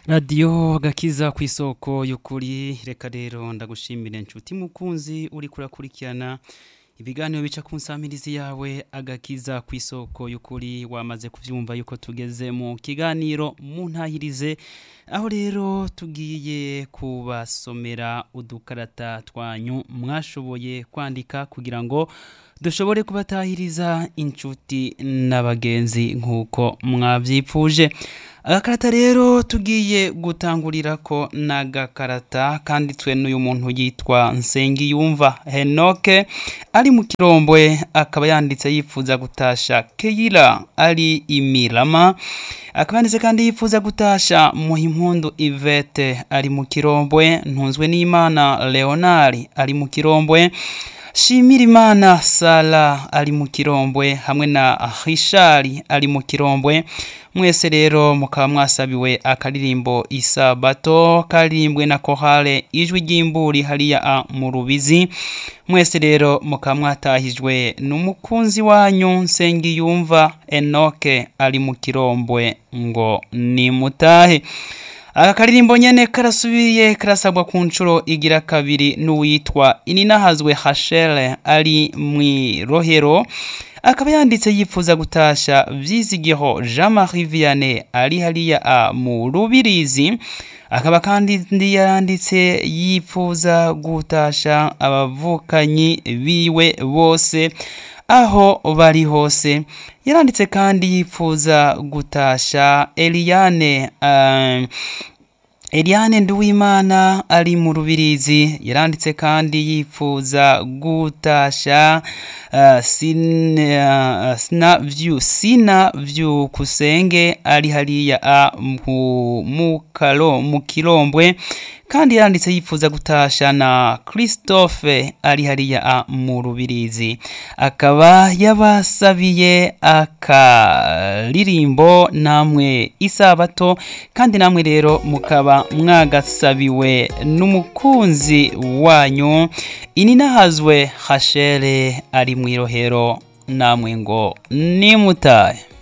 radiyo gakiza ku isoko y'ukuri reka rero ndagushimire inshuti mukunzi uri kurakurikirana ibiganiro bica ku nsamirizi yawe agakiza ku isoko y'ukuri wamaze kubyumva yuko tugeze mu kiganiro mu ntahirize aho rero tugiye kubasomera udukarata twanyu mwashoboye kwandika kugira ngo dushobore kubatahiriza inshuti n'abagenzi nk'uko mwabyipfuje agakarata rero tugiye gutangurira ko n'agakarata kanditswe n'uyu muntu yitwa nsengiyumva henoke ari mu kirombwe akaba yanditse yifuza gutasha keyira ari imirama akaba yanditse kandi yifuza gutasha muhimpundu ivete ari mu kirombwe ntunzwe n'imana leonard ari mu kirombwe Shimirimana Sala ari mu kirombwe hamwe na Richard ari mu kirombwe mwese rero mukaba mwasabiwe akaririmbo isabato karirimbwe na kohale ijwi ry'imburi hariya a mu rubizi mwese rero mukaba mwatahijwe n'umukunzi wanyu nsengiyumva enoke ari mu kirombwe ngo nimutahe aka karirimbo nyene karasubiye karasabwa ku nshuro igira kabiri n'uwitwa ininahazwe hashere ari mwirohero akaba yanditse yifuza gutasha vyizigiho jean marie vianney ari hariya a mu rubirizi akaba kandi yanditse yifuza gutasha abavukanyi biwe bose aho bari hose yaranditse kandi yifuza gutasha Eliane uh, Eliane Nduwimana ari mu rubirizi yaranditse kandi yifuza gutasha uh, sin, uh, sina vyu sina vyu kusenge ari hariya a mu kalo mu kirombwe kandi yanditse yifuza gutasha na Christophe ari hariya a mu rubirizi akaba yabasabiye akaririmbo namwe isabato kandi namwe rero mukaba mwagasabiwe n'umukunzi wanyu ininahazwe hashere ari mu irohero namwe ngo nimutahe